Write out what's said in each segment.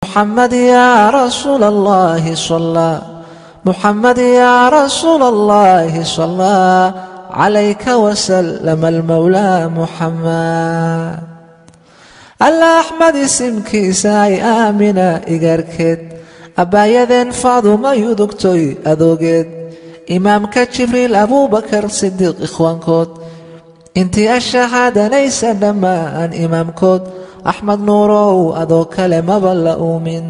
محمد يا رسول الله صلى محمد يا رسول الله صلى عليك وسلم المولى محمد alla axmed isimkiisa ay aamina igaarkeed abbaayadeen faaduma yudugtoy adoogeed imaamka jibriil abuubakar sidiiq ikhwaankood intii ashahaadanaysa dhammaan imaamkood axmed nuurow adoo kale maba la uumin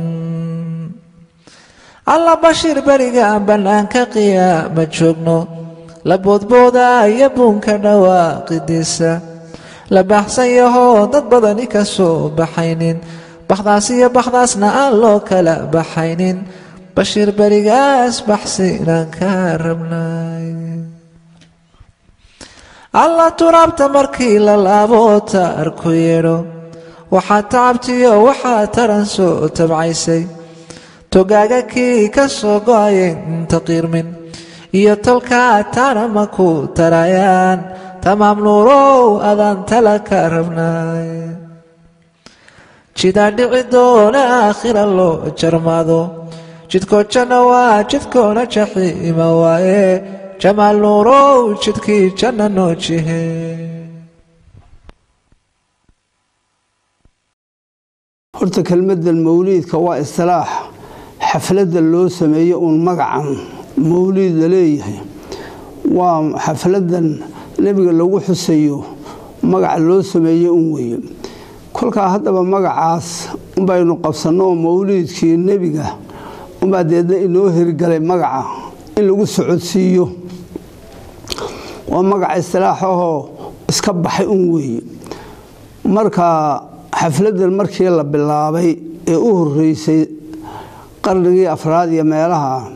alla bashiir beriga aan bannaanka qiyaama joogno la boodbooda iyo buunka dhawaaqidiisa la baaxsan yahoo dad badani ka soo baxaynin bakhdaas iyo bakhdaasna aan loo kala baxaynin bashiir berigaas baxsi inaan ka rabnay alla turaabta markii la laabo taarku yeedho waxaa tacabtiyo waxaa taran soo tabcaysay togaaga kii ka soo go-ayay inta qiirmin iyo tolkaa taana ma ku tarayaan tamaam nuurow adaan tala ka rabnay jidaa dhici doona aakhira loo jarmaado jidkoo janna waa jidkoona jaxiima waaye jamaal nuurow jidkii janna noo jihe horta kelmaddan mawliidka waa istilaax xafladda loo sameeyo uun magacan mawliid la leeyahay waa xafladdan nebiga lagu xusayo magaca loo sameeye un weeye kolkaa haddaba magacaas unbaynu qabsanno oo mawliidkii nebiga unbaa deedna inoo hirgalay magaca in lagu socodsiiyo waa magaca istilaaxahoo iska baxay un weeye marka xafladdan markii la bilaabay ee u horreysay qarnigii afraad iyo meelaha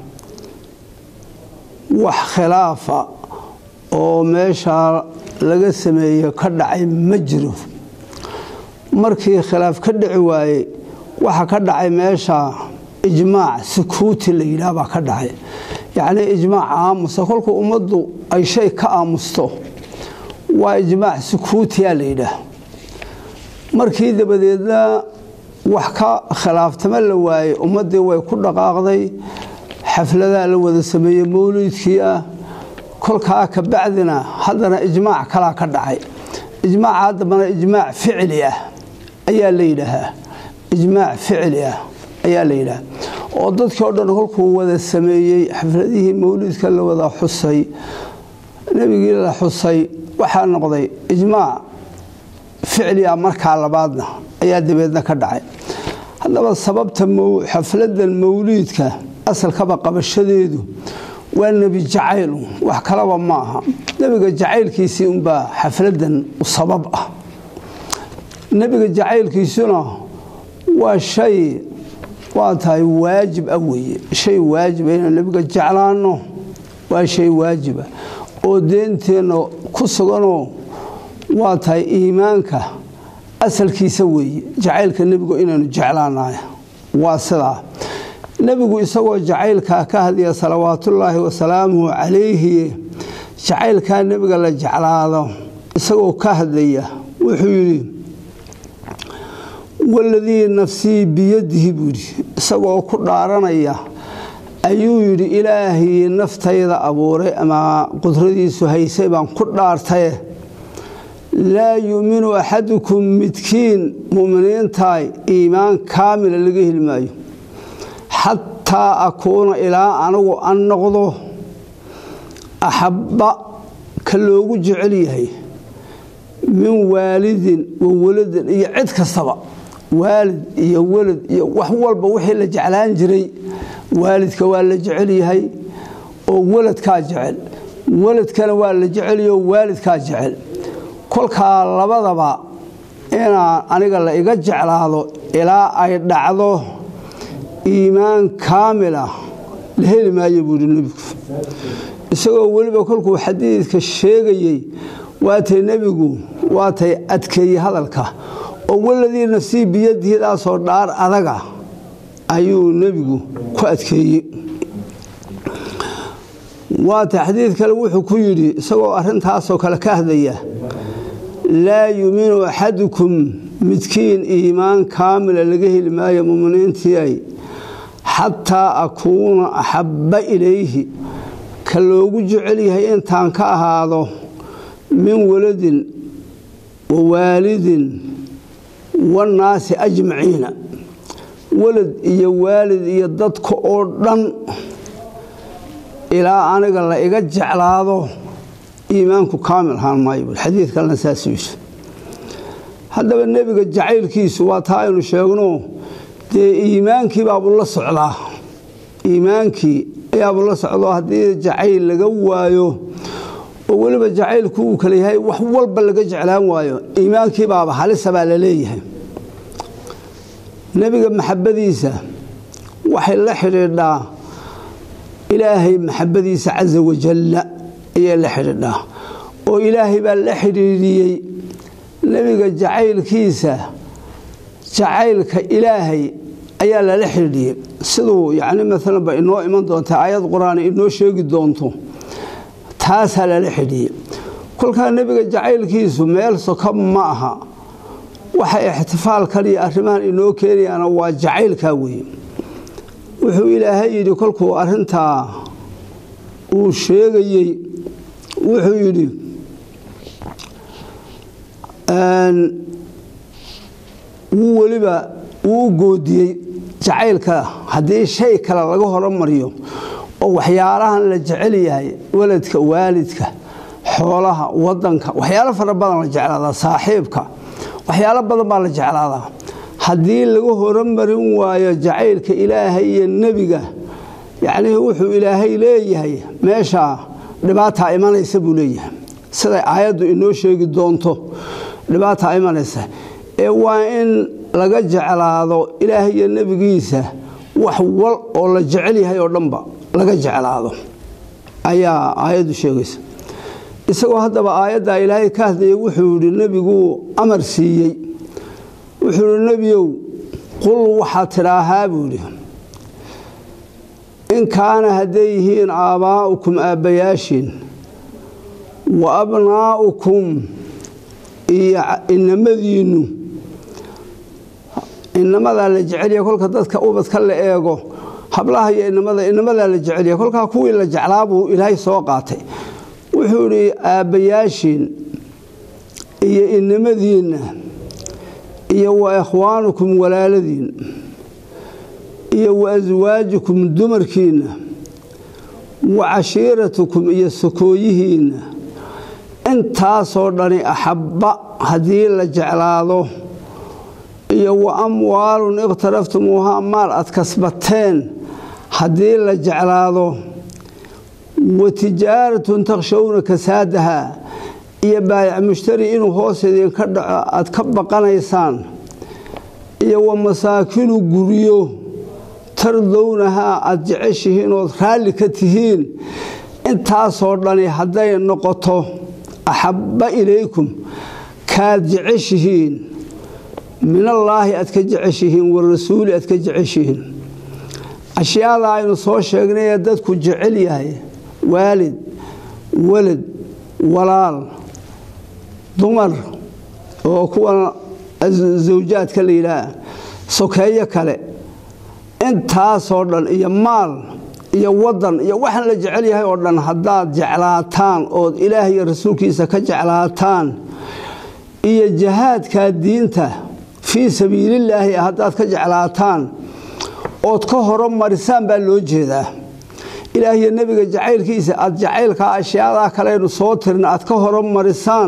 wax khilaafa oo meeshaa laga sameeyo ka dhacay ma jiro markii khilaaf ka dhici waayey waxa ka dhacay meesha ijmaac sukuuti la yidhaah baa ka dhacay yacnii ijmaac aamusa kolkuu ummaddu ay shay ka aamusto waa ijmaac sukuutiyaa la yidhaah markii dabadeedna wax ka khilaaftama la waayey ummaddii way ku dhaqaaqday xafladaa la wada sameeyey mawliidkii ah kolkaa ka bacdina haddana ijmaac kalaa ka dhacay ijmaaca haddabana ijmaac ficli ah ayaa la yidhaahaa ijmaac ficli ah ayaa la yidhaha oo dadkii o dhan kolkuu wada sameeyey xafladihii mawliidka la wada xusay nebigii la xusay waxaa noqday ijmaac ficli ah markaa labaadna ayaa dabeedna ka dhacay haddaba sababta xafladan mawliidka asalkaba qabashadeedu waa nebi jacayl wax kalaba ma aha nebiga jacaylkiisii unbaa xafladan u sabab ah nebiga jacaylkiisuna waa shay waa tahay waajib ah weeye shay waajiba inaan nebiga jeclaanno waa shay waajiba oo deenteenna ku suganoo waa tahay iimaanka asalkiisa weeye jacaylka nebigu inaynu jeclaanahay waa sidaa nebigu isagoo jacaylkaa ka hadlaya salawaatullaahi wasalaamuhu calayhi jacaylkaa nebiga la jeclaado isagoo ka hadlaya wuxuu yidhi waladii nafsii biyadihi buu yidhi isagoo ku dhaaranaya ayuu yidhi ilaahii naftayda abuuray ama qudradiisu haysay baan ku dhaartaye laa yuuminu axadukum midkiin muminiintahay iimaan kaamila laga heli maayo xataa akuuna ilaa anigu an noqdo axabba ka loogu jecel yahay min waalidin wa waladin iyo cid kastaba waalid iyo walad iyo wax walba wixii la jeclaan jiray waalidka waa la jecel yahay oo waladkaa jecel waladkana waa la jecelyaho waalidkaa jecel kolkaa labadaba inaan aniga la iga jeclaado ilaa ay dhacdo iimaan kaamila la heli maayo buuhi nebigu isagoo weliba kolkuu xadiidka sheegayey waatay nebigu waatay adkeeyey hadalka oo waladii nafsii biyadihidaasoo dhaar adaga ayuu nebigu ku adkeeyey waata xadiid kale wuxuu ku yidhi isagoo arrintaasoo kale ka hadlaya laa yuuminu axadukum midkiin iimaan kaamila laga heli maayo muminiintii ay xataa akuuna axabba ilayhi ka loogu jecel yahay intaan ka ahaado min waladin wa waalidin wannaasi ajmaciina walad iyo waalid iyo dadka oo dhan ilaa aniga la iga jeclaado iimaanku kaamil ahaan maayo bui xadiid kalena saasiisu haddaba nebiga jacaylkiisu waa taa aynu sheegno dee iimaankii baabuu la socdaa iimaankii ayaabuu la socdo haddii jacayl laga waayo oo weliba jacaylku uu kale yahay wax walba laga jeclaan waayo iimaankii baaba halisa baa la leeyahay nebiga maxabadiisa waxay la xidhiidhaa ilaahay maxabadiisa casa wajalla ayay la xidhiidhaa oo ilaahay baa la xidhiidhiyey nebiga jacaylkiisa jacaylka ilaahay ayaa lala xidhiidhiyey siduu yacni maalan ba inoo iman doonta aayad qur-aan inoo sheegi doonto taasaa lala xidhiiyey kolkaa nebiga jacaylkiisu meel soka ma aha waxa ixtifaalkan iyo arrimahan inoo keenayaana waa jacaylkaa weeye wuxuu ilaahay yidhi kolkuu arrintaa uu sheegayey wuxuu yidhi wuu weliba wuu goodiyey jacaylka haddii shay kale laga horomariyo oo waxyaalahan la jecel yahay waladka waalidka xoolaha wadanka waxyaalo fara badan la jeclaadaa saaxiibka waxyaalo badan baa la jeclaadaa haddii laga horomarin waayo jacaylka ilaahay iyo nebiga yacnii wuxuu ilaahay leeyahay meeshaa dhibaataa imanaysa buu leeyahay siday aayaddu inoo sheegi doonto dhibaataa imanaysa ee waa in laga jeclaado ilaahay iyo nebigiisa wax wal oo la jecel yahay oo dhanba laga jeclaado ayaa aayaddu sheegaysa isagoo haddaba aayaddaa ilaahay ka hadlayay wuxuu yidhi nebiguu amar siiyey wuxuu yidhi nebiyow qul waxaad tidhaahaa buu yidhi in kaana hadday yihiin aabbaa'ukum aabbayaashiin wa abnaa'ukum iyo inamadiinnu inamadaa la jecelya kolka dadka ubadka la eego hablaha iyo inamada inamadaa la jecelya kolkaa kuwii la jeclaa buu ilaahay soo qaatay wuxuu idhi aabbayaashiin iyo inamadiinna iyo wa ikhwaanukum walaaladiin iyo wa aswaajukum dumarkiinna wa cashiiratukum iyo sokooyihiinna intaasoo dhani axabba haddii la jeclaado iyo wa amwaalun iqhtaraftumuuhaa maal aad kasbateen haddii la jeclaado wa tijaaratun takshawna kasaadaha iyo baayac mushtari inuu hoos idinka dhaco aad ka baqanaysaan iyo wa masaakinu guryo tardownahaa aad jeceshihiin ood raalli ka tihiin intaasoo dhani hadday noqoto axabba ilaykum kaad jeceshihiin minallaahi aad ka jeceshihiin warasuuli aad ka jeceshihiin ashyaada aynu soo sheegnay ee dadku jecel yahay waalid walad walaal dumar oo kuwa zawjaadka la yidhaah sokeeyo kale intaasoo dhan iyo maal iyo wadan iyo waxaan la jecel yahay oo dhan haddaad jeclaataan ood ilaah iyo rasuulkiisa ka jeclaataan iyo jahaadkaa diinta fii sabiilillaahi haddaad ka jeclaataan ood ka horomarisaan baa loo jeedaa ilaah iyo nebiga jacaylkiisa aad jacaylkaa ashyaadaa kaleynu soo tirin aad ka horomarisaan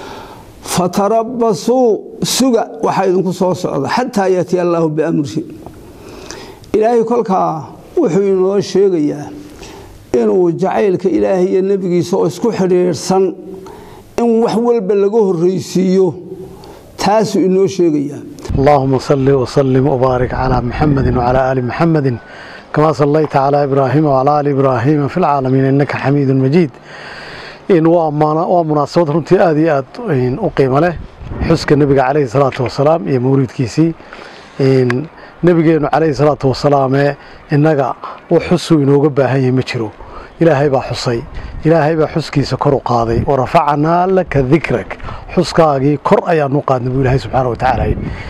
fatarabasuu suga waxaa idinku soo socda xataa yaatiya allaahu biamri ilaahay kolkaa wuxuu inoo sheegayaa inuu jacaylka ilaahay iyo nebigiisa oo isku xidhiidhsan in wax walba laga horraysiiyo taasuu inoo sheegayaa اللهم صل وسلم وبارك على محمد وعلى آل محمد كما صليت على إبراهيم وعلى آل إبراهيم في العالمين إنك حميد مجيد إن ومناسبة runtii aad iyo aad u qiimo leh xuska nebiga calayhi salaatu wasalaam iyo mawlidkiisii nebigeenu calayhi salaatu wasalaam ee innaga u xusuu inooga baahan yahay ma jiro ilaahay baa xusay ilaahay baa xuskiisa kor u qaaday wa rafacnaa laka dikrak xuskaagii kor ayaanu qaadnay buu ilaahay subxaana wa tacaala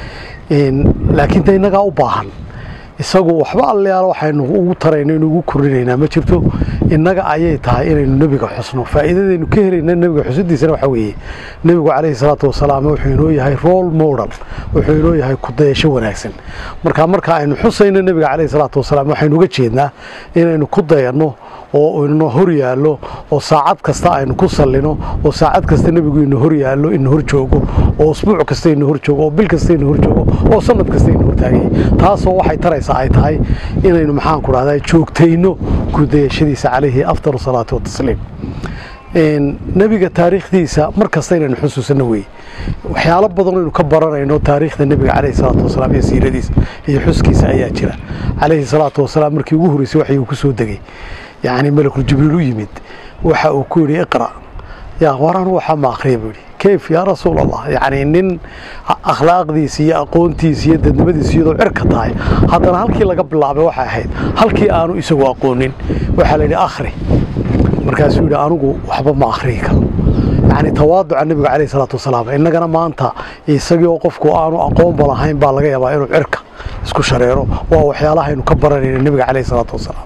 laakiin de innagaa u baahan isagu waxba allayaal waxaynu ugu tarayno inu ugu kordhinaynaa ma jirto innaga ayay tahay inaynu nebiga xusno faa'iidadaynu ka helayna nebiga xusidiisana waxaa weeye nebigu calayhi salaatu wasalaam wuxuu inoo yahay role model wuxuu inoo yahay kudayasho wanaagsan marka marka aynu xusayno nebiga calayhi salaatu wasalaam waxaynu uga jeednaa inaynu ku dayanno oo ina hor yaallo oo saacad kasta aynu ku sallino oo saacad kasta nebigu ina hor yaallo ina hor joogo oo usbuuc kasta ina hor joogo oo bil kasta ina hor joogo oo sanad kasta ina hor taagay taasoo waxay taraysaa ay tahay inaynu maxaanku dhahdaa joogtayno kudayashadiisa calayhi afdal salaatu watasliim nebiga taariikhdiisa mar kasta inaynu xusuusano weeye waxyaalo badan aynu ka baranayno taariikhda nebiga calayhi salaatu wasalaam iyo siiradiisa iyo xuskiisa ayaa jira calayhi salaatu wasalaam markii ugu horreysay waxay uu ku soo degay yacni malakul jibriil u yimid waxa uu ku yidhi iqra yaa waraan waxa ma akhriya buu yidhi kayf yaa rasuul allah yacni nin akhlaaqdiisa iyo aqoontiisa iyo dadnimadiisa iyadoo cirka tahay haddana halkii laga bilaabay waxay ahayd halkii aanu isagu aqoonin waxaa la yidhi akhri markaasuu yidhi anigu waxba ma akhriyi karo yacni tawaaduca nebiga calayhi salaatu wasalaam innagana maanta isagii oo qofku aanu aqoonba lahayn baa laga yaabaa inuu cirka isku shareero waa waxyaalahaynu ka baranayna nebiga calayhi salaatu wasalaam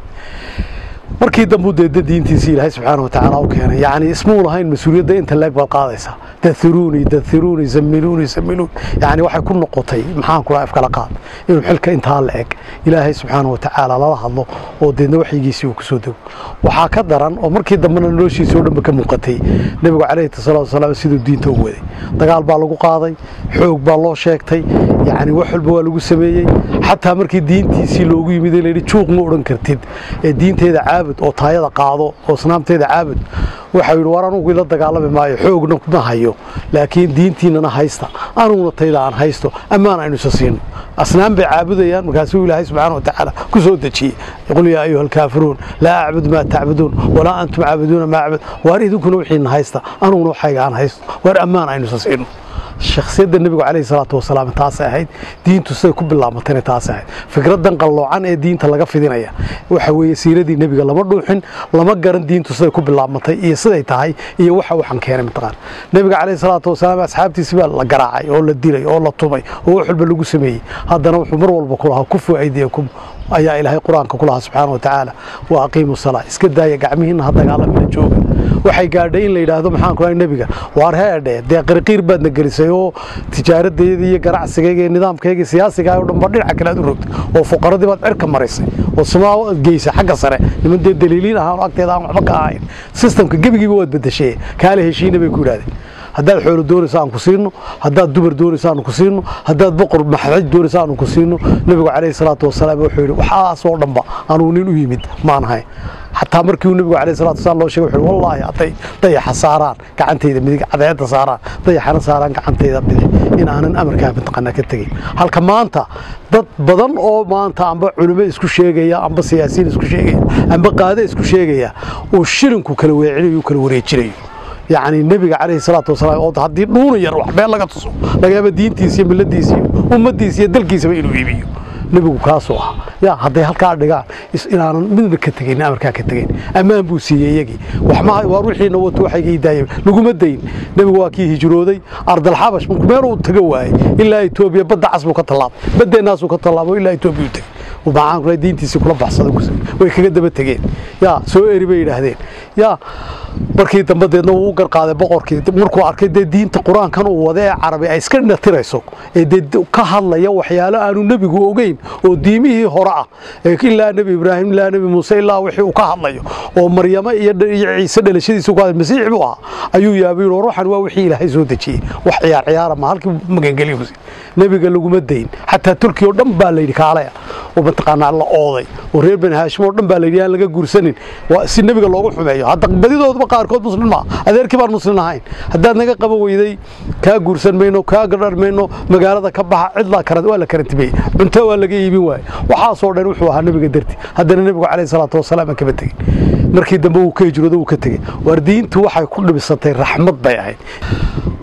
markii dambu deedda diintiisii ilaahay subxaana wa tacaala u keenay yacni ismuu lahayn mas-uuliyadda inta leeg baad qaadaysaa dahiruuni dahiruuni zamiluuni zamiluun yacni waxay ku noqotay maxaan ku dhaha afkala qaad inuu xilka intaa la eg ilaahay subxaana wa tacaala lala hadlo oo deedna waxyigiisii uu ku soo dego waxaa ka daran oo markii dambena noloshiisa oo dhanba ka muuqatay nebigu calayhi salaatu wasalaam siduu diinta u waday dagaal baa lagu qaaday xoog baa loo sheegtay yacni wax walba waa lagu sameeyey xataa markii diintiisii loogu yimid ee layidhi juuq ma odhan kartid ee diinteeda caabud oo taayada qaado oo snaamteeda caabud waxau yidhi war anugu ila dagaalami maayo xoogna ma hayo laakiin diintiinana haysta anuguna tayda aan haysto ammaan aynu isa siino asnaam bay caabudayaan markaasuu ilaahay subxaana wa tacaala ku soo dejiyey qul yaa ayuha alkaafiruun laa acbud maa tacbuduun walaa antum caabuduuna maa acbud waar idinkuna wixiina haysta anuguna waxayga aan haysto waar ammaan aynu isa siino shakhsiyadda nebigu calayhi salaatu wasalaam taasay ahayd diintu siday ku bilaabatayna taasay ahayd fikraddan qalloocan ee diinta laga fidinaya waxa weeye siiradii nebiga lama dhuuxin lama garan diintu siday ku bilaabatay iyo siday tahay iyo waxa waxaan keenay mataqaan nebiga calayhi salaatu wasalaam asxaabtiisi baa la garaacay oo la dilay oo la tumay oo wax walba lagu sameeyey haddana wuxuu mar walba ku lahaa kufu aydiyakum ayaa ilaahay qur-aanka ku lahaa subxaana wa tacaala wa aqiimu salaa iska daaya gacmihiinna ha dagaalamina jooga waxay gaadhay in la yidhaahdo maxaan ku dhahay nebiga waar heedhe dee qirqiir baadna gelisay oo tijaaradeeda iyo ganacsigayga iyo nidaamkayga iyo siyaasigaaga o dhan ba dhinaca kale aad u rogtay oo fuqaradii baad cirka marisay oo samaa aad geysay xagga sare niman dee daliiliin ahaan oo agteeda aan waxba ka ahayn sistamka gebigiiba waad bedeshay kaale heshiina bay ku yidhahdeen haddaad xoolo doonaysa aan ku siino haddaad dumar doonaysa aanu ku siino haddaad boqor maxaj doonaysa aanu ku siino nebigu calayhi salaatu wasalaam wuxuu yidhi waxaasoo dhanba anuu nin u yimid maan ahay xataa markii uu nebigu calayhi salatu wasalaam loo sheegay wuxuu wallaahi hadday dayaxa saaraan gacantayda midig cadeedda saaraan dayaxana saaraan gacantayda bidix in aanan amarkaa mataqaanaa ka tegin halka maanta dad badan oo maanta amba culimo isku sheegaya amba siyaasiyiin isku sheegaya amba qaade isku sheegaya uu shilinku kala weecinayo kala wareejinayo yacni nebiga calayhi salaatu wasalaam oo haddii dhuuna yar wax been laga tuso laga yaaba diintiisa iyo milladiisa iyo ummaddiisa iyo dalkiisaba inuu iibiyo nebigu kaasuu ah ya hadday halkaa dhigaan inaanan midna ka tegayn amarkaa ka tegayn ammaan buu siiyey iyagii waxma waar wixiina wato waxayga ii daayeen laguma dayn nebigu waa kii hijrooday ardalxabash markuu meel uu taga waayey ilaa etoobiya badda cas buu ka tallaabay baddeennaasuu ka tallaabo ilaa etoobiya u tegey maxaan ku diintiisii kula baxsaday way kaga daba tegeen yaa soo eri bay yidhaahdeen yaa markii dambe deedna wuu u garqaaday boqorkii markuu arkay dee diinta qur-aankan uu wada ee carabi ay iska natirayso ee dee ka hadlaya waxyaalo aanu nebigu ogeyn oo diimihii hore ah ilaa nebi ibraahim ilaa nebi muuse ilaa wixii uu ka hadlayo oo maryamo iyo ciise dhalashadiisa ku hadlay masiix buu ahaa ayuu yaabay war waxan waa wixii ilaahay soo dejiyey wax ciyaar ciyaara ma halkii magangeliyo nebiga laguma dayn xataa turkiya oo dhan baa layidhi kaalaya oo mataqaanaa la ooday oo reer bani haashim oo dhan baa layidhi aan laga guursanin si nebiga loogu xumeeyo hadda badidooduba qaarkood muslim maa adeerkii baan muslim ahayn haddaad naga qaban weyday kaa guursan mayno kaa gadhar mayno magaalada ka baxa cid waa la karantimeeyey cunto waa laga iibin waaye waxaasoo dhan wuxuu ahaa nebiga darti haddana nebigu calayhi salaatu wasalaam aan kama tegin markii dambe wuu ka hijroodo wuu ka tegey waar diintu waxay ku dhibisatay raxmad bay ahayd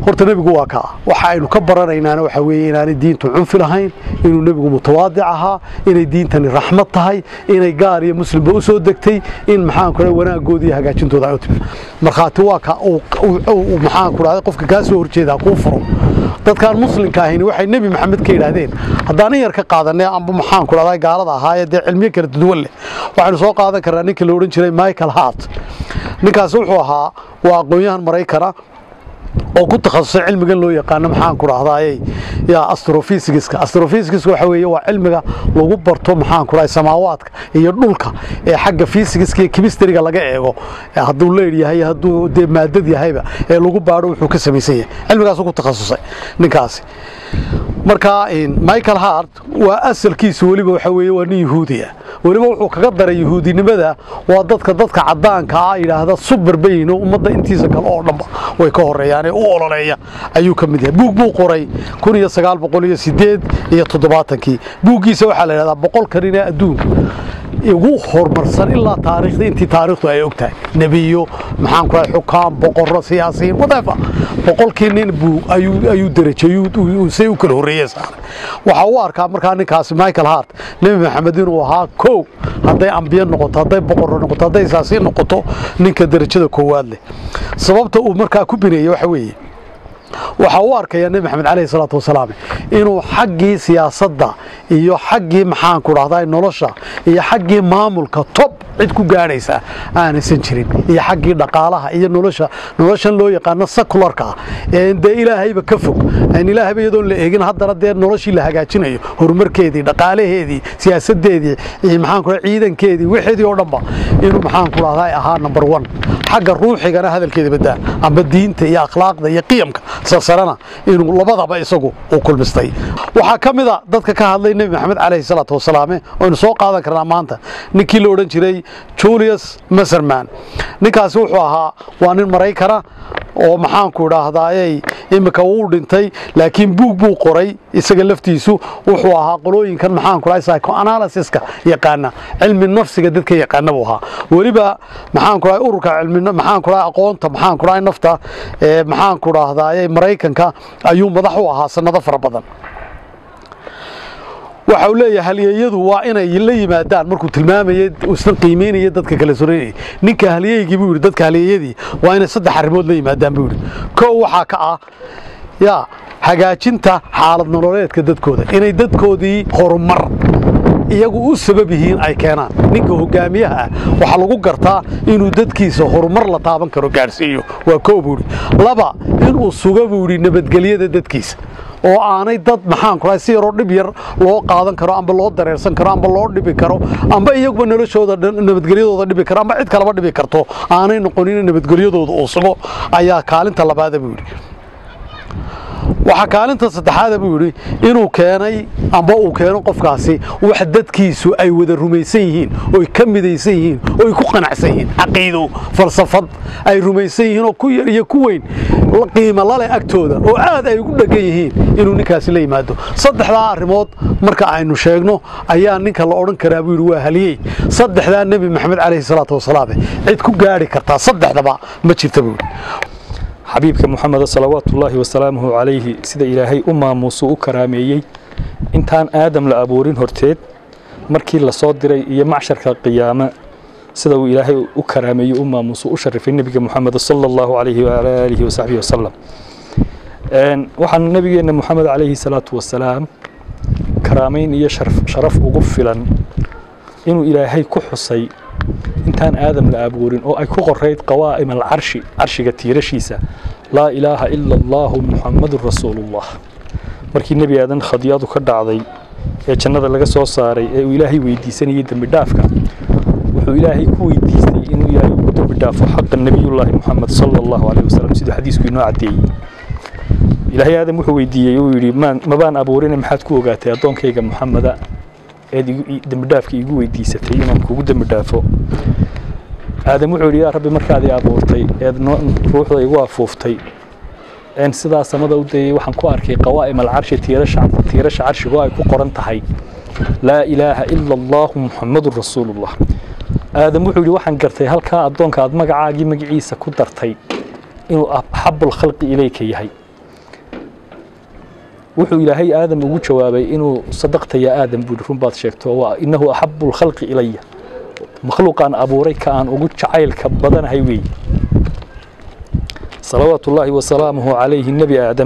horta nebigu waa kaa waxa aynu ka baranaynaana waxa weeye inaanay diintu cunfi lahayn inuu nebigu mutawaadic ahaa inay diintani raxmad tahay inay gaar iyo muslimba u soo degtay in maxaan ku wanaagooda iyo hagaajintooda ay u timi markhaati waa ka maxaan ku dhahday qofka kaa soo horjeedaa kuu furo dadkaan muslimka ahayni waxay nebi maxamed ka yidhaahdeen haddaan in yar ka qaadanay amba maxaan ku dhahday gaalada ahaayee dee cilmiyo kala duwan leh waxaynu soo qaadan karnaa ninka la odhan jiray michael hart ninkaasi wuxuu ahaa waa aqoon-yahan maraykana oo ku takhasusay cilmigan loo yaqaano maxaan ku dhahdaayey yaa astrophysigiska astrophysigiska waxa weeye waa cilmiga lagu barto maxaan ku dhahay samaawaadka iyo dhulka ee xagga physigiska iyo chemistryga laga eego hadduu leer yahay hadduu dee maadad yahayba ee lagu baadho wuxuu ka samaysan yahay cilmigaasuu ku takhasusay ninkaasi marka michael hart waa asalkiisu weliba waxa weeye waa nin yahuudiya weliba wuxuu kaga daray yahuudinimada waa dadka dadka cadaanka ah yidhaahda subar bayno ummadda intiisa kale oo dhanba way ka horeeyaan ee u ololeeya ayuu ka mid yahay buug buu qoray kun iyo sagaal boqol iyo sideed iyo toddobaatankii buuggiisa waxaa la yidhahdaa boqolka nin ee adduunka ugu horumarsan ilaa taariikhda intii taariikhdu ay og tahay nebiyo maxaan ku xukaam boqorro siyaasiyiin whatever boqolkii nin buu ayuu ayuu derajay say u kala horreeyeen saaray waxa uu arkaa markaa ninkaasi michael hart nebi maxamed inuu ahaa kow hadday ambiye noqoto hadday boqorro noqoto hadday saasiin noqoto ninka derajada koowaad leh sababta uu markaa ku bineeyey waxa weeye waxa u arkaya nebi maxamed calayhi salaatu wasalaam inuu xaggii siyaasadda iyo xaggii maxaan ku dhahdaa nolosha iyo xaggii maamulka tob cid ku gaadhaysa aanaysan jirin iyo xaggii dhaqaalaha iyo nolosha noloshan loo yaqaano sakularka ah ee dee ilaahayba ka fog aan ilaahayba iyadoon la eegin haddana dee noloshii la hagaajinayo horumarkeedii dhaqaalaheedii siyaasadeedii maxaan ku dhahay ciidankeedii wixeedii oo dhanba inuu maxaan ku dhahdaa ahaa number one xagga ruuxigana hadalkeeda badaa amba diinta iyo akhlaaqda iyo qiyamka sarsanana inuu labadaba isagu uu kulmistay waxaa ka mid a dadka ka hadlay nebi maxamed calayhi salaatu wasalaame oynu soo qaadan karnaa maanta ninkii la odhan jiray julius maserman ninkaasi wuxuu ahaa waa nin maraykana oo maxaanku idhaahdaayey iminka wuu dhintay laakiin buug buu qoray isaga laftiisu wuxuu ahaa qolooyinkan maxaanku dhahay psychoanalysiska yaqaana cilmi nafsiga dadka yaqaana buu ahaa weliba maxaanku dhahay ururka cilmi maxaanku dhahay aqoonta maxaanku dhahay nafta ee maxaanku dhahdaaye maraykanka ayuu madax u ahaa sanado fara badan waxa uu leeyahay halyeeyadu waa inay la yimaadaan markuu tilmaamayay isna qiimeynaya dadka kala soreynaya ninka halyeeygii buu yidhi dadka halyeeyadii waa inay saddex arrimood la yimaadaan buu yidhi kow waxaa ka ah yaa hagaajinta xaalad nololeedka dadkooda inay dadkoodii horumar iyagu u sabab yihiin ay keenaan ninka hogaamiyaha ah waxaa lagu gartaa inuu dadkiisa horumar la taaban karo gaadhsiiyo waa koo buu yidhi laba inuu suga buu yidhi nabadgelyada dadkiisa oo aanay dad maxaan ku dhahay si yaroo dhib yar loo qaadan karo amba loo dareersan karo amba loo dhibi karo amba iyaguba noloshooda nabadgelyadooda dhibi karo amba cid kaleba dhibi karto aanay noqonin nabadgelyadooda uu sugo ayaa kaalinta labaada buu yidhi waxaa kaalinta saddexaada buu yidhi inuu keenay amba uu keeno qofkaasi wax dadkiisu ay wada rumaysan yihiin oy ka midaysan yihiin oy ku qanacsan yihiin caqiido falsafad ay rumaysan yihiin oo ku yar iyo ku weyn qiimo lale agtooda oo aad ay ugu dhegan yihiin inuu ninkaasi la yimaado saddexdaa arrimood marka aynu sheegno ayaa ninka la odhan karaa buu yidhi waa haliyey saddexdaa nebi maxamed calayhi salaatu wasalaam cid ku gaadhi kartaa saddexdaba ma jirta buu yidhi xabiibka muxamed salawaatu ullaahi wasalaamuhu calayhi sida ilaahay u maamuusuu u karaameeyey intaan aadam la abuurin horteed markii la soo diray iyo macsharka qiyaame sida uu ilaahay u karaameeyey u maamuusuu u sharifay nebiga muxamed sala allahu calayhi waala aalihi wasaxbihi wasalam waxaan nebigeenna muxamed calayhi salaatu wasalaam karaamayn iyo sharaf ugu filan inuu ilaahay ku xusay intaan aadam la abuurin oo ay ku qorayd qawaa'im alcarshi carshiga tiirashiisa laa ilaaha ila allaahu muxammadun rasuulullah markii nebi aadan khadiyadu ka dhacday ee jannada laga soo saaray ee uu ilaahay weydiisanayay dembi dhaafka wuxuu ilaahay ku weydiistay inuu ilaahay ugu dembi dhaafo xaqa nebiyullaahi muxamed sala allahu caleyhi wasalam siduu xadiisku inoo caddeeyey ilaahay aadam wuxuu weydiiyey uu yidhi mabaan abuurine maxaad ku ogaatay addoonkayga muxameda eed dembidhaafka iigu weydiisatay inaan kugu dembi dhaafo aadam wuxuu yidhi yaa rabbi markaad i abuurtay eed ruuxda igu afuuftay een sidaa samada u dayay waxaan ku arkay qawaa'im alcarshi tiirasha carshigoo ay ku qoran tahay laa ilaaha ila allaahu muxammadun rasuulullah aadam wuxuu yidhi waxaan gartay halkaa addoonka aad magacaagii magaciisa ku dartay inuu axabul khalqi ilayka yahay wuxuu ilaahay aadam ugu jawaabay inuu sadaqta yaa aadam buuhi run baad sheegto waa innahu axabu lkhalqi ilaya makhluuqaan abuuray ka aan ugu jacaylka badanahay weeye salawaatu ullaahi wasalaamuhu calayhi nebi aadam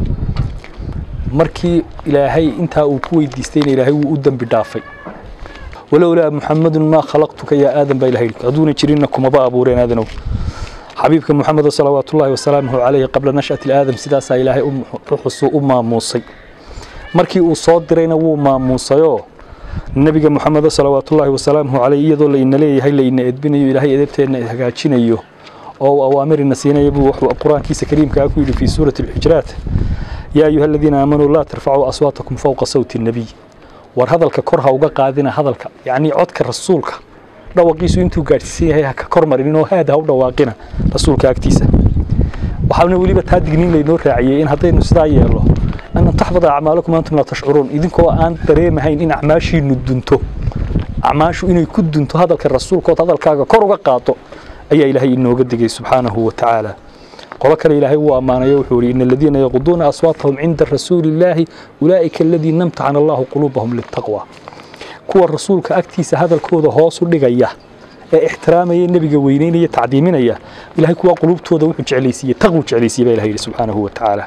markii ilaahay intaa uu ku weydiistayna ilaahay wuu u dembi dhaafay walowlaa muxamadun maa khalaqtuka yaa aadam baa ilahay hadduuna jirinna kumaba abuureen aadanow xabiibka muxamedo salawaatullaahi wasalaamuhu calayhi qabla nash'ati aadam sidaasaa ilaahay uxusuu u maamuusay markii uu soo dirayna wuu maamuusayoo nebiga muxamedo salawaatullaahi wasalaamuhu calayh iyadoo layna leeyahay layna edbinayo ilaahay edebteenna hagaajinayo oo uu awaamirina siinaya buu wuxuu qur-aankiisa kariimkaa ku yidhi fii suurati alxujraat yaa ayuha aladiina aamanuu laa tarfacuu aswaatakum fowqa sawti الnabiy war hadalka kor ha uga qaadina hadalka yacnii codka rasuulka dhawaqiisu intuu gaadhsiisan yahay ha ka kor marinin oo haad ha u dhawaaqina rasuulka agtiisa waxaana weliba taa digniin laynoo raaciyey in haddaynu sidaa yeelno an taxbada acmaalakum antum laa tashcuruun idinkoo aan dareemahayn in acmaashiinu dunto acmaashu inay ku dunto hadalka rasuulkood hadalkaaga kor uga qaado ayaa ilaahay inooga digay subxaanahu wa tacaala qolo kale ilaahay wuu ammaanayo wuxuu yidhi in aladiina yaquduuna aswaatahum cinda rasuuli illaahi ulaa'ika aladiina amtaxana allahu quluubahum litaqwa kuwa rasuulka agtiisa hadalkooda hoos u dhigaya ee ixtiraamaya nebiga weyneynaya tacdiiminaya ilahay kuwa quluubtooda wuxuu jeclaysiiyey taqwu jeclaysiiyey baa ilahay yidhi subxaanahu wa tacaala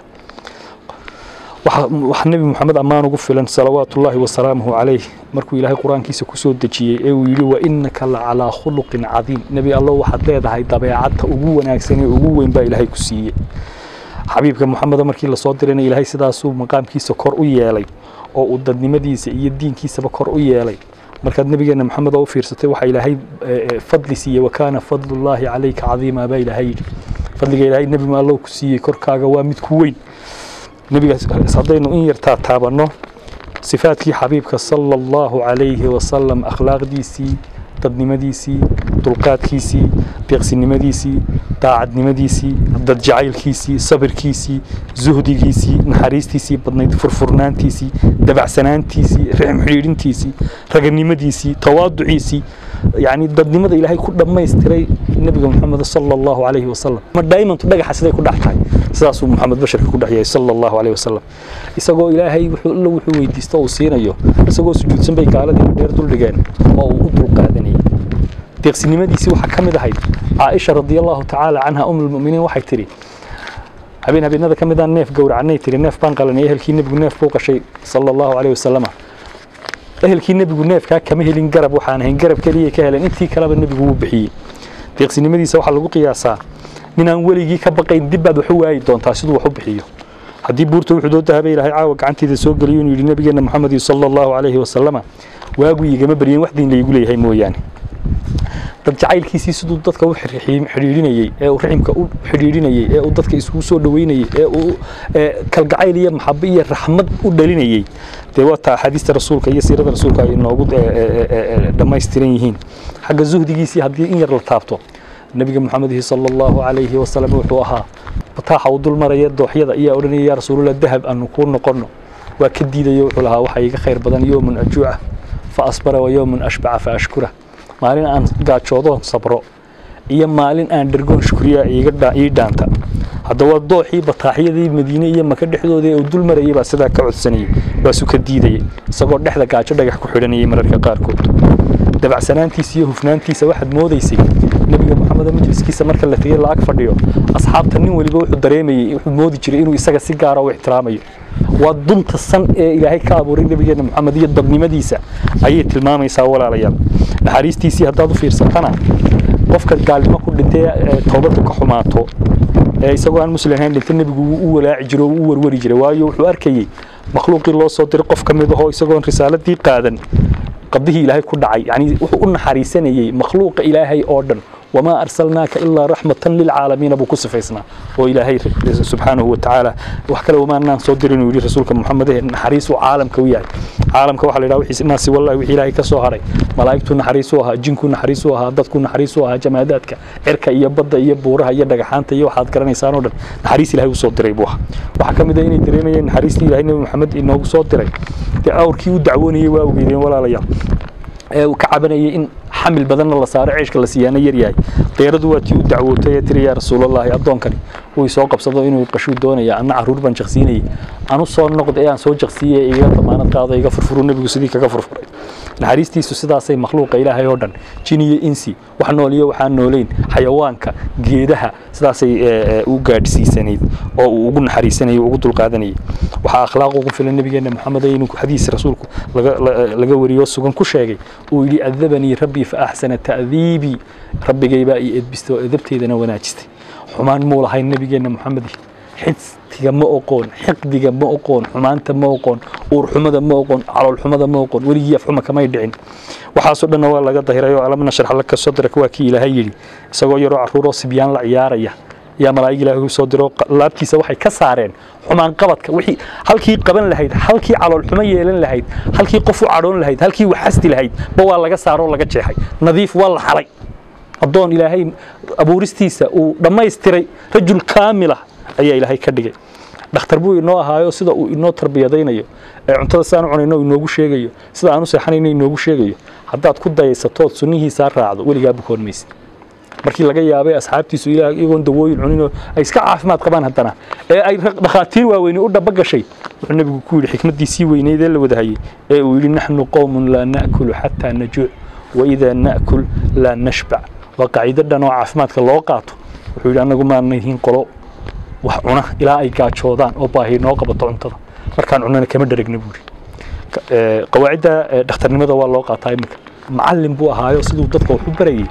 wax nebi moxamed ammaan ugu filan salawaatu ullaahi wasalaamuhu calayh markuu ilaahay qur-aankiisa ku soo dejiyey ee uu yidhi wa innaka la calaa khuluqin cadiim nebi allo waxaad leedahay dabeecadta ugu wanaagsan ee ugu weyn baa ilaahay ku siiyey xabiibka moxameda markii lasoo dirayna ilaahay sidaasuu maqaamkiisa kor u yeelay oo uu dadnimadiisa iyo diinkiisaba kor u yeelay markaad nebigeena moxamed oo u fiirsatay waxaa ilaahay fadli siiyey wakaana fadlullaahi calayka cadiima baa ilaahay yidhi fadliga ilaahay nebi maallow ku siiyey korkaaga waa mid ku weyn nebigaas haddaynu in yartaa taabanno sifaadkii xabiibka sala allahu calayhi wasalam akhlaaqdiisii dadnimadiisii dulqaadkiisii deeqsinimadiisii daacadnimadiisii dadjacaylkiisii sabirkiisii zuhdigiisii naxariistiisii badnayd furfurnaantiisii dabacsanaantiisii rixm xidhiidhintiisii raganimadiisii tawaaduciisii yacni dadnimada ilaahay ku dhammaystiray nebiga moxamed sala allahu calayhi wasalam ma daymantu dhagaxa siday ku dhex tahay sidaasuu moxamed basharka ku dhex yahay sala allahu calayhi wasalam isagoo ilaahay wuxuu alla wuxuu weydiisto uu siinayo isagoo sujuudsan bay gaaladii dheer duldhigeen oo uu u dulqaadanayay deeqsinimadiisii waxaa ka mid ahayd caaisha radiallahu tacaala canha um lmuminiin waxay tidhi habeen habeenada ka midaan neef gowracanay tiri neef baan qalanay ehelkii nebigu neef buu qashay sala allahu calayhi wasalama ehelkii nebigu neefkaa kama helin garab waxaan ahayn garab keliyay ka heleen intii kaleba nebigu wuu bixiyey deeqsinimadiisa waxaa lagu qiyaasaa ninaan weligii ka baqayn dib baad wax u waayi doontaa siduu wax u bixiyo haddii buurta wuxuu doo dahabay ilaahay caawa gacantiida soo geliyo inuu yidhi nabigeena moxamed sala allahu calayhi wasalama waagu igama baryen wax diin laygu leeyahay mooyaane dad jacaylkiisii siduu dadka u xidhiidhinayey ee uu raximka u xidhiidhinayey ee uu dadka isugu soo dhoweynayey ee uu kalgacayl iyo maxabo iyo raxmad u dhalinayey dee waa taa axaadiista rasuulka iyo siirada rasuulka ay inoogu dhammaystiran yihiin xagga zuhdigiisii haddii in yar la taabto nebiga moxamedihi sala allahu calayhi wasalam wuxuu ahaa bataaxa uu dul maraya dooxyada ayaa odhanaya yaa rasuulullah dahab aanu kuu noqonno waa ka diidayo wuxuu lahaa waxaa iga khayr badan yowmun ajuuca fa asbara wa yowmun ashbaca fa ashkura maalin aan gaajoodoon sabro iyo maalin aan dhergoon shukriya ii dhaanta haddaba dooxii bataaxyadii madiine iyo maka dhexdooda ee uu dul marayay baa sidaa ka codsanayay waasuu ka diidayay isagoo dhexda gaajo dhagax ku xidhanayay mararka qaarkood dabacsanaantiisa iyo hufnaantiisa waxaad moodaysay nebiga moxamed majliskiisa marka la tegey la ag fadhiyo asxaabta nin weliba wuxuu dareemayey wuxuu moodi jiray inuu isaga si gaara u ixtiraamayo waa dunta san ee ilaahay ka abuuray nebigeena moxamed iyo dadnimadiisa ayay tilmaamaysaa walaalayaal naxariistiisii haddaad u fiirsatana qofka gaalnimo ku dhintay toobaddu ka xumaato ee isagoo aan muslim ahayn dhintay nebigu wuu u walaaci jiray oo u warwari jiray waayo wuxuu arkayey makhluuqii loo soo diray qof ka mid ahoo isagoon risaaladii qaadan qabdihii ilaahay ku dhacay yani wuxuu u naxariisanayey makhluuqa ilaahay oo dhan wamaa arsalnaaka ilaa raxmatan lilcaalamiina buu ku sifaysnaa oo ilaahay subxaanahu watacaala wax kale wamaanaan soo dirin uu yidhi rasuulka moxamed naxariis uu caalamka u yahay caalamka waxaa la yidhaha wixiis naasi wallahi wixii ilaahay ka soo haray malaa'igtuu naxariis u ahaa jinkuu naxariis u ahaa dadkuu naxariis u ahaa jamaadaadka cirka iyo badda iyo buuraha iyo dhagaxaanta iyo waxaad garanaysaan oo dhan naxariis ilaahay u soo diray buu ahaa waxaa ka mid ah inay dareemayeen naxariistii ilaahay nebi moxamed inoogu soo diray dee awrkii u dacwoonayey waa ogeydeen walaalayaal ee uu ka cabanayay in xamil badanna la saaro ceeshka la siiyaana yar yahay deeradu waa tii u dacwootay ee tiri yaa rasuulallaahi addoonkani uu soo qabsado inuu qashuu doonaya anna caruur baan jaqsiinayay anu soo noqda ee aan soo jaqsiiyey iga damaanad qaado iga furfuru nebigu sidii kaga furfuray naxariistiisu sidaasay makhluuqa ilaahay oo dhan jin iyo insi wax nool iyo waxaan noolayn xayawaanka geedaha sidaasay u gaadhsiisanayd oo uu ugu naxariisanayay ugu dulqaadanayay waxaa akhlaaq ugu filan nabigeena maxamed inuu xadiis rasuulku laga wariyo sugan ku sheegay uu yidhi adabanii rabbii fa axsana ta'diibii rabbigaybaa ii edbistay oo edabteedana wanaajistay xumaan muu lahayn nabigeena maxamed xidtiga ma oqoon xiqdiga ma oqoon xumaanta ma oqoon uurxumada ma oqoon caloolxumada ma oqoon weligii afxuma kamay dhicin waxaasoo dhanna waa laga dahiray oo alam nashrax laka sadrak waa kii ilaahay yidhi isagoo yaroo carruuroo sibyaan la ciyaaraya yaa malaa'ig ilaahay soo diro laabtiisa waxay ka saareen xumaan qabadka wixii halkii qaban lahayd halkii caloolxumo yeelan lahayd halkii qof u cadhoon lahayd halkii waxasti lahayd ba waa laga saaroo laga jeexay nadiif waa la xalay addoon ilaahay abuuristiisa uu dhammaystiray rajul kaamila ayaa ilaahay ka dhigay dhakhtar buu inoo ahaayo sida uu inoo tarbiyadaynayo ee cuntada sidaan u cunayno inoogu sheegayo sida aan u seexanayno inoogu sheegayo haddaad ku dayaysatood sunnihiisaa raacdo weligaa bukoon maysid markii laga yaabay asxaabtiisu ilaah iyagoon dawooyin cuninoo ay iska caafimaad qabaan haddana ee ay dhakhaatiir waaweyni u dhaba gashay wuxuu nebigu ku yidhi xikmaddiisii weyneyd ee la wadahayey ee uu yidhi naxnu qowmun laa na'kulu xataa najuuc waidaa na'kul laa nashbac waa qaacido dhan oo caafimaadka loo qaato wuxuu yidhi annagu maana yihiin qolo wax cuna ilaa ay gaajoodaan oo baahi noo qabato cuntada markaan cunana kama dheragna buuri qawaacidda dhakhtarnimada waa loo qaataa iminka macallin buu ahaayo siduu dadka wax u barayay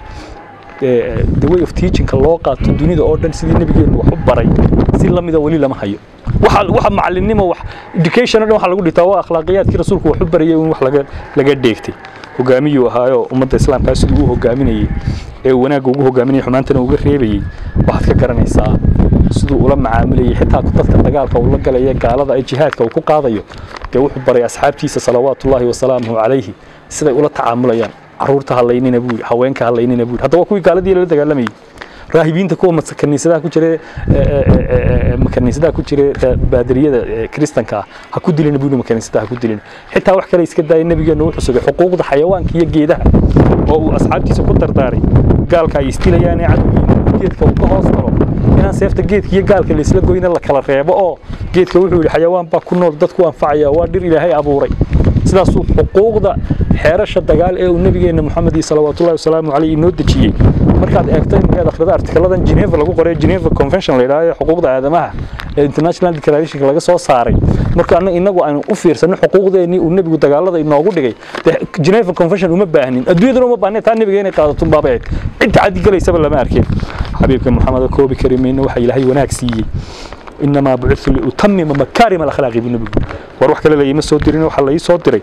the way of teachingka loo qaato dunida oo dhan sidii nabigeenu wax u baray si lamida weli lama hayo waxa waxa macallinnimo wax education oo dhan waxa lagu dhitaa waa akhlaaqiyaadkii rasuulku wax u barayay in wax laga laga dheegtay hogaamiyuu ahaayo ummadda islaamkaa siduu u hogaaminayay ee wanaagga ugu hogaaminayay xumaantana uga reebayay waxaad ka garanaysaa siduu ula macaamilayay xitaa dadka dagaalka uu la galaya gaalada ee jihaadka uu ku qaadayo dee wuxuu baray asxaabtiisa salawaatullaahi wasalaamuhu calayhi siday ula tacaamulayaan caruurta halaynina buu haweenka halaynina buu hadda waa kuwii gaaladii la dagaalamayay raahibiinta kuwa kaniisadaha ku jira kaniisadaha ku jira baadariyada kristanka ah ha ku dilina buu kaniisadaha ku dilina xitaa wax kale iska daaya nabigeenu wuxuu sugay xuquuqda xayawaanka iyo geedaha oo uu asxaabtiisa ku dardaaray gaalka ay istilayaan ee cadowgiina geedka uu ka hoos galo inaan seefta geedka iyo gaalka la isla goyna la kala reebo oo geedka wuxuu yidhi xayawaan baa ku nool dadku anfacaya waa dhir ilaahay abuuray sidaasuu xuquuqda xeerasha dagaal ee uu nabigeena maxamed iyo salawaatullahi wasalaamu caleyh inoo dejiyey markaad eegto iminkaad akhrida artikaladan geneva lagu qoray geneva convention la yidhahdo xuquuqda aadamaha ee international declaration laga soo saaray marka annaga inagu aynu u fiirsano xuquuqdeennii uu nebigu dagaalada inoogu dhigay dee geneva convention uma baahnin adduunyadana uma baahnin taa nebiga inay qaadato unbaabay ahayd cid tacadi galaysaba lama arkeen xabiibka maxamed koobi kari mayno waxa ilaahay wanaag siiyey inamaa bucitu liutamima makaarima alakhlaaqi buu nebigu war wax kale layima soo dirin waxaa la ii soo diray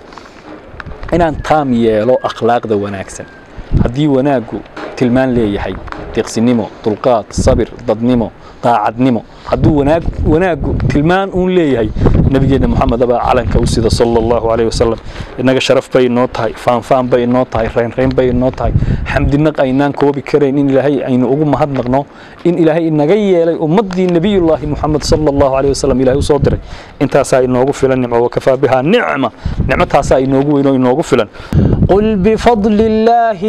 inaan taam yeelo akhlaaqda wanaagsan haddii wanaaggu tilmaan leeyahay deeqsinimo dulqaad sabir dadnimo daacadnimo hadduu wanaag wanaaggu tilmaan uun leeyahay nabigeena maxamed abaa calanka u sida sala allahu calayhi wasalam innaga sharaf bay inoo tahay faanfaan bay inoo tahay reynreyn bay inoo tahay xamdinaq aynaan koobi karayn in ilaahay aynu ugu mahadnaqno in ilaahay inaga yeelay ummaddii nebiyullaahi muxamed sala allahu calayhi wasalam ilaahay usoo diray intaasaa inoogu filan nimco wakafaa bihaa nicma nicmataasaa inoogu weyn oo inoogu filan قل بفضل الله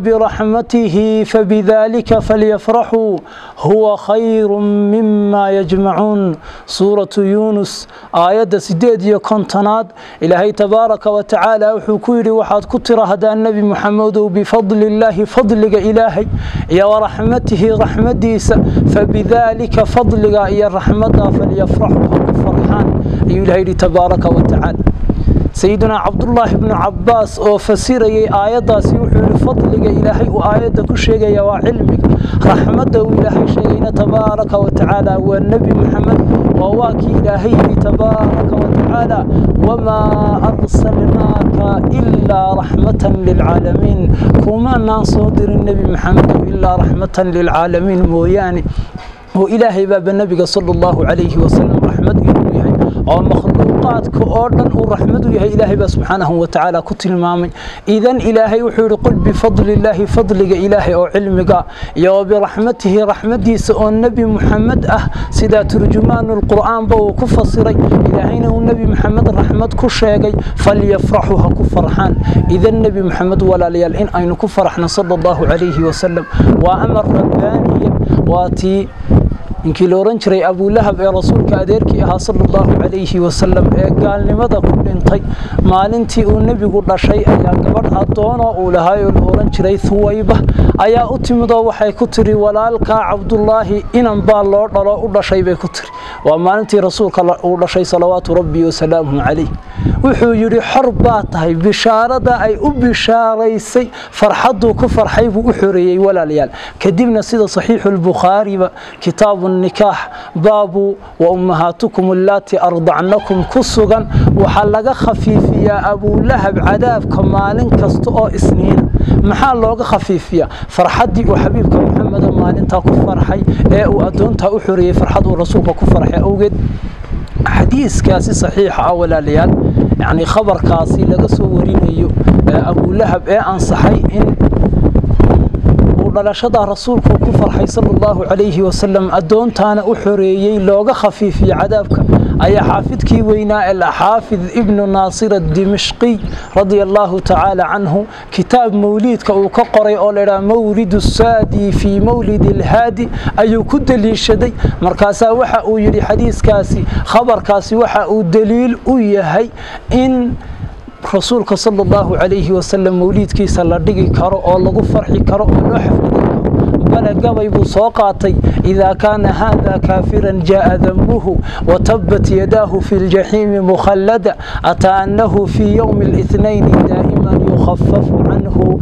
وبرحمته فبذلك فليفرحوا هو خير مما يجمعون سورة يونس آية سديد يكونتناد إلهي تبارك وتعالى وحكيري وحاد كتر هذا النبي محمد بفضل الله فضلك إلهي يا ورحمته رحمتي فبذلك فضلك يا رحمة فليفرحوا فرحان إلهي تبارك وتعالى سيدنا عبد الله بن عباس oo fasirayay aayadaasi wuxuu yiri fadliga ilaahay uu aayada ku sheegaya waa cilmiga raxmada uu ilaahay sheegayna tabaaraka wa tacaala waa nabi maxamed waa waa kii ilaahay yiri tabaaraka wa tacaala wama arsalnaaka ilaa raxmatan lilcaalamiin kuma naan soo dirin nabi maxamed ilaa raxmatan lilcaalamiin mooyaane oo ilaahay baaba nabiga sala allahu calayhi wasalam raxmad inuu yahay oo makhluuqaadka oo dhan uu raxmad u yahay ilaahay baa subxaanahu wa tacaala ku tilmaamay idan ilaahay wuxuu yihi qul bifadli illaahi fadliga ilaahay oo cilmiga iyo biraxmatihi raxmadiisa oo nebi muxamed ah sidaa turjumaanu lqur'aanba uu ku fasiray ilaahayna uu nebi muxamed raxmad ku sheegay falyafraxuu ha ku farxaan idan nebi muxamed walaalayaal in aynu ku faraxno sala allahu calayhi wasalam waa amar rabbaaniya waa tii ninkii la ohan jiray abulahab ee rasuulka adeerkii ahaa sala allahu calayhi wasalam ee gaalnimada ku dhintay maalintii uu nebigu dhashay ayaa gabadh addoonoo uu lahay oo la ohan jiray huwayba ayaa u timidoo waxay ku tiri walaalkaa cabdullaahi inan baa loo dhalo u dhashay bay ku tiri waa maalintii rasuulka uu dhashay salawaatu rabbi wasalaamuhu calayh wuxuu yidhi xor baa tahay bishaarada ay u bishaaraysay farxadduu ku farxay buu u xoreeyey walaalayaal kadibna sida saxiixu lbukhaariba kitaabu nikaax baabu wa ummahaatukum allaati ardacnakum ku sugan waxaa laga khafiifiyaa abulahab cadaabka maalin kasta oo isniina maxaa looga khafiifiyaa farxaddii uu xabiibka maxameda maalintaa ku farxay ee uu addoontaa u xoreeyey farxad uu rasuulka ku farxay awgeed xadiiskaasi saxiixa ah walaalayaal yacni khabarkaasi laga soo warinayo abulahab ee ansaxay in uu dhalashada rasuulku ku farxay sala allahu calayhi wasalam addoontaana u xoreeyey looga khafiifiyo cadaabka ayaa xaafidkii weynaa alxaafid ibnu naasir adimishqiy radia allahu tacaala canhu kitaab mawliidka uu ka qoray oo laydhaha mawlidu saadi fii mawlidi alhaadi ayuu ku deliishaday markaasaa waxa uu yidhi xadiiskaasi khabarkaasi waxa uu daliil u yahay in rasuulka sala allahu calayhi wasalam mawliidkiisa la dhigi karo oo lagu farxi karo oo loo xaflidi karo bale gabay buu soo qaatay idaa kaana haada kaafiran jaaa dambuhu watabat yadaahu fi ljaxiimi mukhallada ataa annahu fii yowmi اlithnayni daa'iman yukhafafu canhu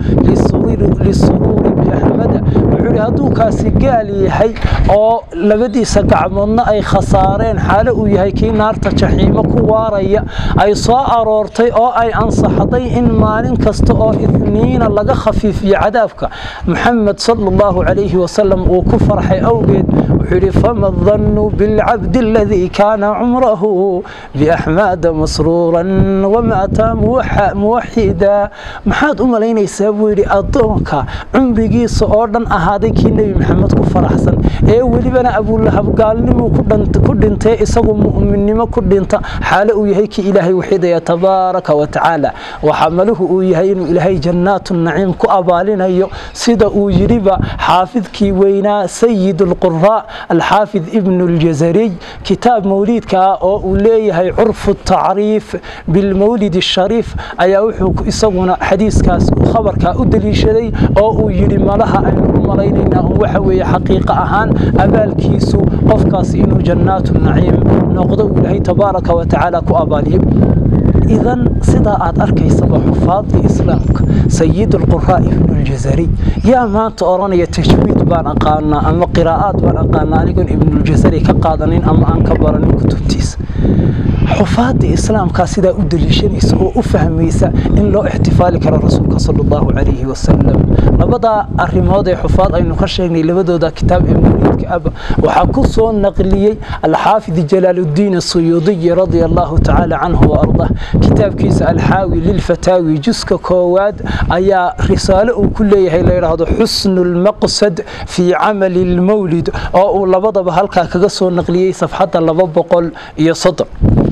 lisuruuri biaxmada wuxuu yidhi hadduu kaasi gaal yahay oo labadiisa gacmoodna ay khasaareen xaalo uu yahay kii naarta jaxiimo ku waaraya ay soo aroortay oo ay ansaxday in maalin kasta oo itniina laga khafiifiyo cadaabka maxamed sala allahu calayhi wasalam uu ku farxay awgeed wuxuu yidhi fama dannu bilcabdi aladii kaana cumrahu biaxmaada masruuran wamaata muwaxida maxaad u malaynaysaa buu yidhi addoonka cumrigiisa oo dhan ahaaday kii nebi maxamed ku faraxsan ee welibana abulahab gaalnimuu ku dhintay isagu mu'minnimo ku dhinta xaalo uu yahay kii ilaahay waxidaya tabaaraka wa tacaala waxaa maluhu uu yahay inuu ilaahay jannaatu naciim ku abaalinayo sida uu yidhiba xaafidkii weynaa sayid alquraa alxaafid ibnu ljazariy kitaab mawliidka ah oo uu leeyahay curfu tacriif bilmawlid ashariif ayaa wuxuu isaguna xadiiskaas khabarkaa u deliishaday oo uu yidhi malaha aynu u malaynaynaa un waxa weeye xaqiiqa ahaan abaalkiisu qofkaas inuu jannaatu naciim noqdo uu ilaahay tabaaraka wa tacaala ku abaaliyo idan sidaa aad arkaysaba xufaadii islaamka sayid alquraa ibnu ljazari yaa maanta odhanaya tajwiid baan aqaanaa ama qiraa'aad baan aqaanaa anigoon ibnuljazari ka qaadanin ama aan ka baranin kutubtiisa xufaadii islaamkaa sidaa u deliishanaysa oo u fahmaysa in loo ixtifaali karo rasuulka sala allahu calayhi wasalam labadaa arrimood ee xufaad aynu ka sheegnay labadooda kitaab ee muriidka aba waxaa ku soo naqliyey alxaafid jalaaluddiin asuyuudiyi radia allahu tacaala canhu wa ardah kitaabkiisa alxaawi lilfataawi juska koowaad ayaa risaalo uu ku leeyahay la yidhaahdo xusnu lmaqsad fii camali lmawlid oo uu labadaba halkaa kaga soo naqliyey safxadda laba boqol iyo soddon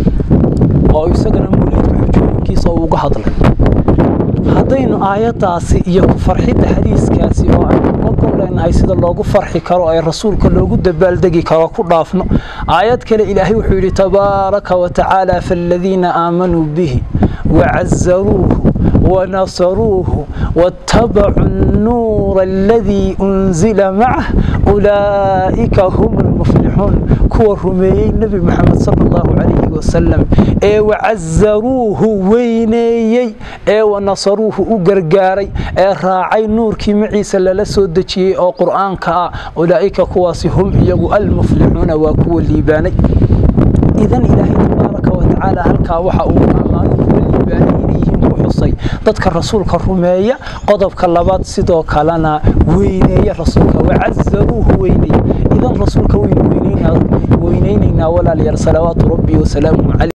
oo isagana mawlidka xujooyinkiisa uu uga hadlay haddaynu aayaddaasi iyo ku farxidda xadiiskaasi oo aynu uga golleynahay sida loogu farxi karo ee rasuulka loogu dabaaldegi karo ku dhaafno aayad kale ilaahay wuxuu yidhi tabaaraka wa tacaala faaladiina aamanuu bihi wacazaruuhu ونصروه واتبعوا النور الذي أنزل معه أولئك هم المفلحون كوا رميي النبي محمد صلى الله عليه وسلم ee wacazaruuhu weyneeyey ee wanasaruuhu u gargaaray ee raacay nuurkii maciisa lala soo dejiyey oo qur'aanka ah ulaa'ika kuwaasi hum iyagu almuflixuuna waa kuwa liibaanay idan ilaahay tabaaraka wa tacaala halkaa waxa uu ammaano kuwa liibaanay inayyihiin ku xusay dadka rasuulka rumeeya qodobka labaad sidoo kalena weyneeya rasuulka wacazaruuhu weyneeya idan rasuulka weynu weynaynaynaa walaalayaal salawaatu rabbi wasalaamuhu caleyh